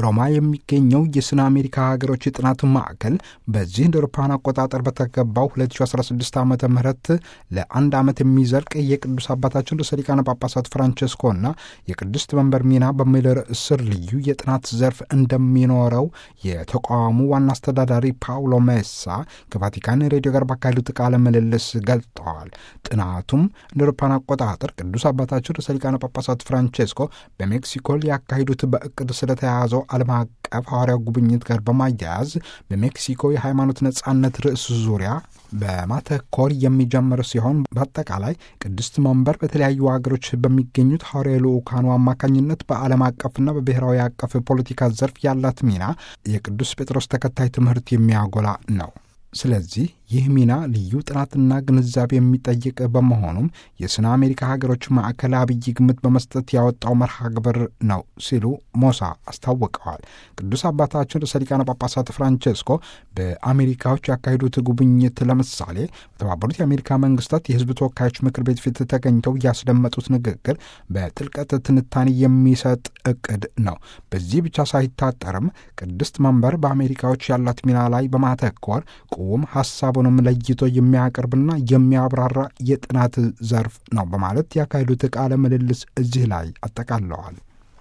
ሮማ የሚገኘው የስነ አሜሪካ ሀገሮች የጥናት ማዕከል በዚህ እንደ አውሮፓውያን አቆጣጠር በተገባው 2016 ዓ ም ለአንድ ዓመት የሚዘልቅ የቅዱስ አባታችን ርዕሰ ሊቃነ ጳጳሳት ፍራንቸስኮና የቅድስት መንበር ሚና በሚል ርዕስ ስር ልዩ የጥናት ዘርፍ እንደሚኖረው የተቋሙ ዋና አስተዳዳሪ ፓውሎ ሜሳ ከቫቲካን ሬዲዮ ጋር ባካሄዱት ቃለ ምልልስ ገልጠዋል። ጥናቱም እንደ አውሮፓውያን አቆጣጠር ቅዱስ አባታችን ርዕሰ ሊቃነ ጳጳሳት ፍራንቸስኮ በሜክሲኮ ሊያካሂዱት በእቅድ ስለተያያዘው ዓለም አቀፍ ሐዋርያው ጉብኝት ጋር በማያያዝ በሜክሲኮ የሃይማኖት ነጻነት ርዕስ ዙሪያ በማተኮር የሚጀምር ሲሆን በአጠቃላይ ቅድስት መንበር በተለያዩ ሀገሮች በሚገኙት ሐዋርያዊ ልዑካኑ አማካኝነት በዓለም አቀፍና በብሔራዊ አቀፍ ፖለቲካ ዘርፍ ያላት ሚና የቅዱስ ጴጥሮስ ተከታይ ትምህርት የሚያጎላ ነው። ስለዚህ ይህ ሚና ልዩ ጥናትና ግንዛቤ የሚጠይቅ በመሆኑም የስነ አሜሪካ ሀገሮች ማዕከል አብይ ግምት በመስጠት ያወጣው መርሃ ግብር ነው ሲሉ ሞሳ አስታውቀዋል። ቅዱስ አባታችን ርዕሰ ሊቃነ ጳጳሳት ፍራንቸስኮ በአሜሪካዎች ያካሄዱት ጉብኝት ለምሳሌ በተባበሩት የአሜሪካ መንግስታት የሕዝብ ተወካዮች ምክር ቤት ፊት ተገኝተው ያስደመጡት ንግግር በጥልቀት ትንታኔ የሚሰጥ እቅድ ነው። በዚህ ብቻ ሳይታጠርም ቅድስት መንበር በአሜሪካዎች ያላት ሚና ላይ በማተኮር ቁም ሀሳቡንም ለይቶ የሚያቀርብና የሚያብራራ የጥናት ዘርፍ ነው በማለት ያካሄዱት ቃለ ምልልስ እዚህ ላይ አጠቃለዋል።